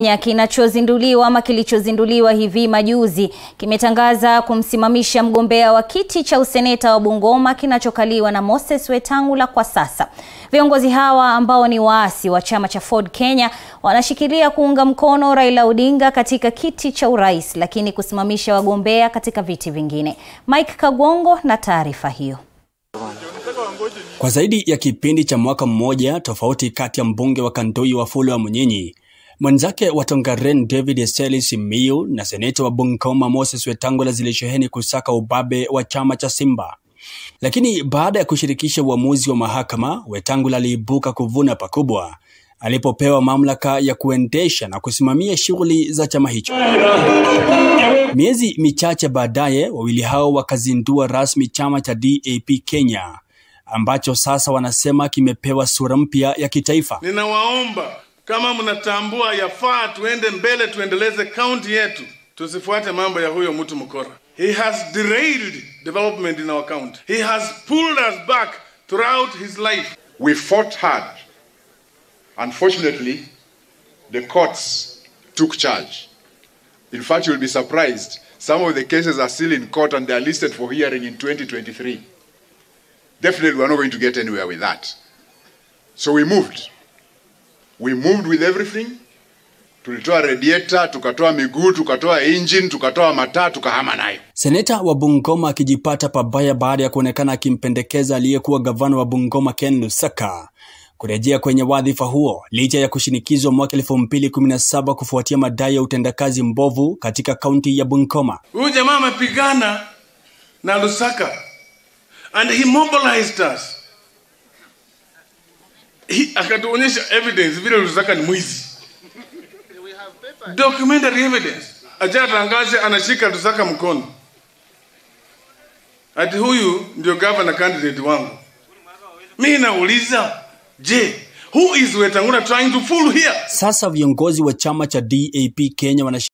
Kenya kinachozinduliwa ama kilichozinduliwa hivi majuzi kimetangaza kumsimamisha mgombea wa kiti cha useneta wa Bungoma kinachokaliwa na Moses Wetangula kwa sasa. Viongozi hawa ambao ni waasi wa chama cha Ford Kenya wanashikilia kuunga mkono Raila Odinga katika kiti cha urais lakini kusimamisha wagombea katika viti vingine. Mike Kagwongo na taarifa hiyo. Kwa zaidi ya kipindi cha mwaka mmoja, tofauti kati ya mbunge wa Kandui Wafula wa Munyinyi, mwenzake wa Tongaren David Eseli Simiyu na seneta wa Bungoma Moses Wetangula zilisheheni kusaka ubabe wa chama cha Simba. Lakini baada ya kushirikisha uamuzi wa mahakama, Wetangula aliibuka kuvuna pakubwa alipopewa mamlaka ya kuendesha na kusimamia shughuli za chama hicho. Miezi michache baadaye, wawili hao wakazindua rasmi chama cha DAP Kenya ambacho sasa wanasema kimepewa sura mpya ya kitaifa. Ninawaomba kama mnatambua yafaa tuende mbele, tuendeleze kaunti yetu, tusifuate mambo ya huyo mtu mkora. He has derailed development in our county. He has pulled us back throughout his life. We fought hard. Unfortunately, the courts took charge. In fact, you'll be surprised. Some of the cases are still in court and they are listed for hearing in 2023. Definitely, we're not going to get anywhere with that. So we moved. We moved with everything. Tulitoa radiator, tukatoa miguu, tukatoa engine, tukatoa mataa, tukahama nayo. Seneta wa Bungoma akijipata pabaya baada ya kuonekana akimpendekeza aliyekuwa gavana wa Bungoma Ken Lusaka kurejea kwenye wadhifa huo licha ya kushinikizwa mwaka 2017 kufuatia madai ya utendakazi mbovu katika kaunti ya Bungoma. Huyu jamaa amepigana na Lusaka and he mobilized us. He, akatuonyesha evidence vile Lusaka ni mwizi. Documentary evidence. Acha tangaze anashika Lusaka mkono. Ati huyu ndio governor candidate wangu. Mimi nauliza, je, who is Wetangula trying to fool here? Sasa viongozi wa chama cha DAP Kenya wana